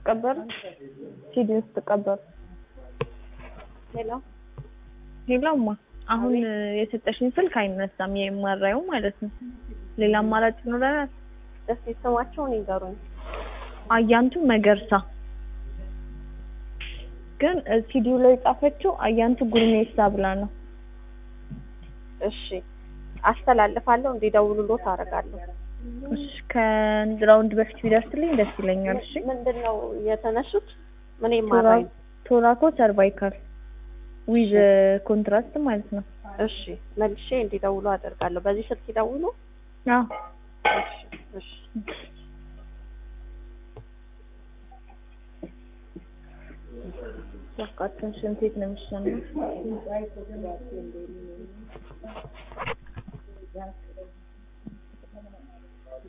ስትቀበሉ ሲዲውን ስትቀበሉ ሄሎ ሌላማ አሁን የሰጠሽኝ ስልክ አይነሳም የማራየው ማለት ነው። ሌላ አማራጭ ይኖረናል? እስኪ ስማቸውን ይንገሩኝ። አያንቱ መገርሳ ግን ሲዲው ላይ የጻፈችው አያንቱ ጉርሜሳ ብላ ነው። እሺ አስተላልፋለሁ፣ እንዲደውሉሎት አደርጋለሁ። እሺ ከራውንድ በፊት ቢደርስልኝ ደስ ይለኛል። እሺ ምንድን ነው የተነሱት? ምን ይማራል? ቶራኮ ሰርቫይካል ዊዝ ኮንትራስት ማለት ነው። እሺ መልሼ እንዲደውሉ አደርጋለሁ። በዚህ ስልክ ይደውሉ። አዎ እሺ እሺ ያቃተን ሽንቴት ነው የሚሻለው።